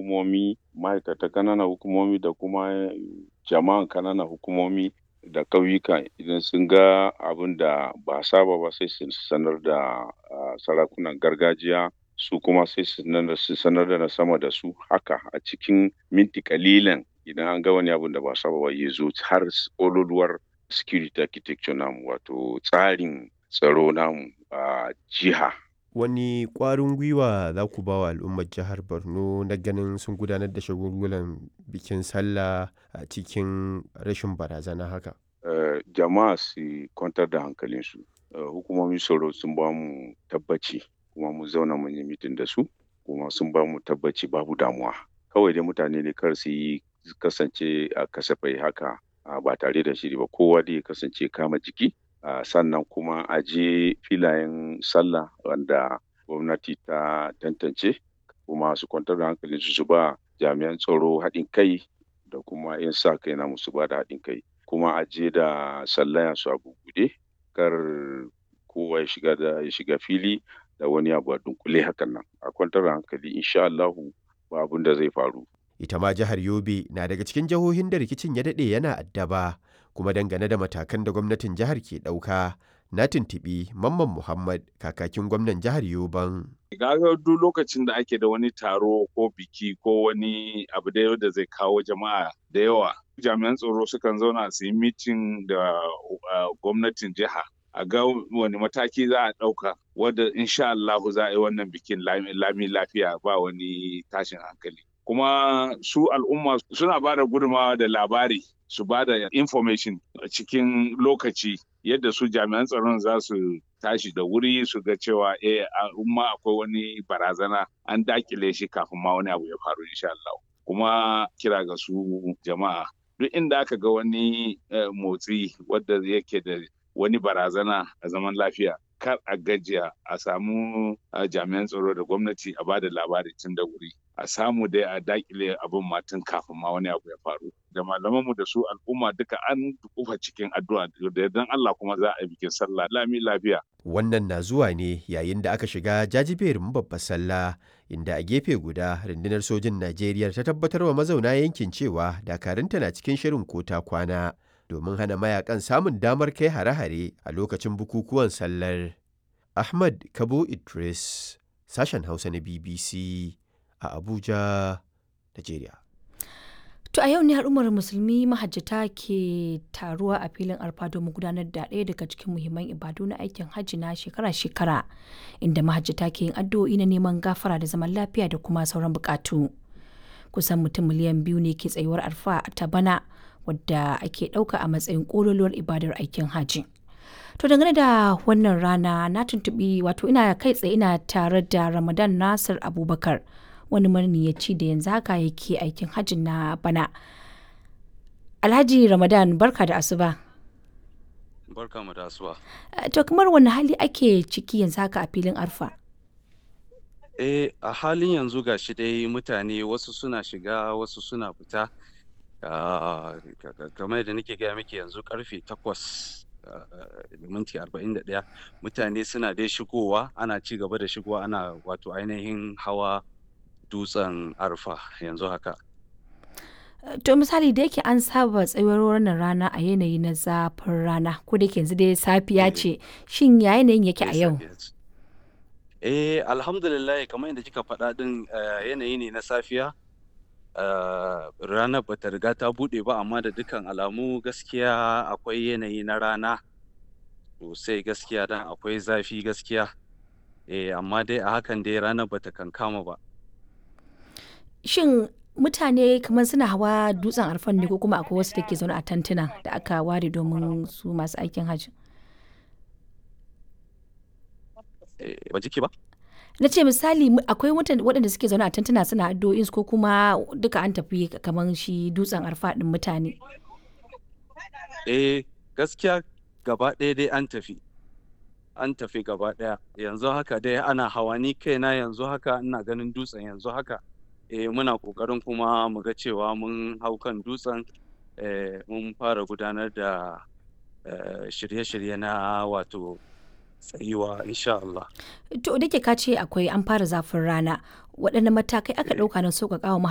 hukumomi ma'aikatan ƙananan hukumomi da kuma jama'an ƙananan hukumomi da ƙauyuka idan sun ga abin da ba saba ba sai su sanar da sarakunan gargajiya su kuma sai su sanar da na sama da su haka a cikin minti kalilan idan an ga wani abin da ba saba ba ya zo har ƙololuwar security architecture namu wato tsarin tsaro namu a jiha wani ƙwarin gwiwa za ku ba wa al'ummar jihar borno na ganin sun gudanar da shagulgulan bikin sallah a cikin rashin barazana haka uh, jama'a su kwantar da hankalinsu uh, hukumomin tsaro sun ba mu tabbaci kuma mu zauna mun yi mitin da su kuma sun ba mu tabbaci babu damuwa kawai dai mutane ne kar su yi kasance a kasafai haka uh, ba tare da shiri ba kowa dai kasance kama jiki Uh, sannan kuma a je filayen sallah wanda gwamnati ta tantance kuma su kwantar da hankalin su ba jami'an tsaro haɗin kai da kuma 'yan sa kai na musu ba da haɗin kai kuma a je da sallaya su a bugude kar kowa ya shiga da ya shiga fili da wani abu a dunkule hakan nan a kwantar da hankali insha Allahu ba abin da zai faru ita ma jihar Yobe na daga cikin jihohin da rikicin ya daɗe yana addaba kuma dangane da matakan da gwamnatin jihar ke ɗauka na tuntuɓi mamman muhammad kakakin gwamnan jihar yoban gaga duk lokacin da ake da wani taro ko biki ko wani abu da da zai kawo jama'a da yawa jami'an tsaro sukan zauna su yi mitin da gwamnatin jiha a ga wani mataki za a ɗauka wadda insha Allahu za a yi wannan bikin lami lafiya ba wani tashin hankali kuma su al'umma suna ba da gudunmawa da labari su ba da information a cikin lokaci yadda su jami'an tsaron za su tashi da wuri su ga cewa eh umma akwai wani barazana an dakile shi kafin ma wani abu ya faru insha Allah kuma kira ga su jama'a duk inda aka ga wani motsi wadda yake da wani barazana a zaman lafiya kar a gajiya a samu jami'an tsaro da gwamnati a ba da labari tun da wuri a samu dai a dakile abin matan kafin ma wani abu ya faru da malamanmu da su al'umma duka an kufa cikin addu'a da yardan Allah kuma za a yi bikin sallah lami lafiya wannan na zuwa ne yayin da aka shiga jajiberin babbar sallah inda a gefe guda rundunar sojin Najeriya ta tabbatar wa mazauna yankin cewa dakarunta na cikin shirin kota kwana domin hana mayakan samun damar kai hare-hare a lokacin bukukuwan sallar Ahmad Kabo Idris sashen Hausa na BBC a Abuja, Najeriya. To a yau ne al'ummar musulmi mahajjata ke taruwa a filin arfa domin gudanar da ɗaya daga cikin muhimman ibadu na aikin hajji na shekara-shekara inda mahajjata ke yin addu'o'i na neman gafara da zaman lafiya da kuma sauran bukatu. Kusan mutum miliyan biyu ne ke tsayuwar arfa ta bana wadda ake ɗauka a matsayin ƙololuwar ibadar aikin hajji. To dangane da wannan rana na tuntuɓi wato ina kai tsaye ina tare da Ramadan Nasir Abubakar. wani maniyaci da yanzu haka yake aikin hajji na bana. Alhaji Ramadan barka da asuba. Barka mu da asuba. To kamar wani hali ake ciki yanzu haka a filin arfa? Eh a halin yanzu ga shi dai mutane wasu suna shiga wasu suna fita. kamar da nake gaya miki yanzu karfe takwas da minti arba'in da ɗaya mutane suna dai shigowa ana ci gaba da shigowa ana wato ainihin hawa dutsen arfa yanzu haka. To misali da yake an saba tsayuwar wannan rana a yanayi na zafin rana ko da yanzu dai safiya ce shin ya yanayin yake a yau? Eh alhamdulillah kamar yadda kika faɗa ɗin yanayi ne na safiya ranar bata riga ta buɗe ba amma da dukkan alamu gaskiya akwai yanayi na rana sosai gaskiya dan akwai zafi gaskiya eh amma dai a hakan dai ranar bata kankama ba. Shin mutane kamar suna hawa dutsen arfan ne ko kuma akwai wasu da ke zaune a tantuna da aka ware domin su masu aikin hajji? Ba jiki ba? Na ce misali akwai waɗanda suke zaune a tantuna suna addu'o'in ko kuma duka an tafi kamar shi dutsen arfa ɗin mutane. Eh gaskiya gaba ɗaya dai an tafi. An tafi gaba ɗaya yanzu haka dai ana hawa ni kaina yanzu haka ina ganin dutsen yanzu haka. eh, muna ƙoƙarin kuma mu ga cewa mun hau kan dutsen mun fara gudanar da shirye-shirye na wato tsayuwa insha Allah. To da ke ka ce akwai an fara zafin rana waɗanne matakai aka ɗauka na sauƙaƙa wa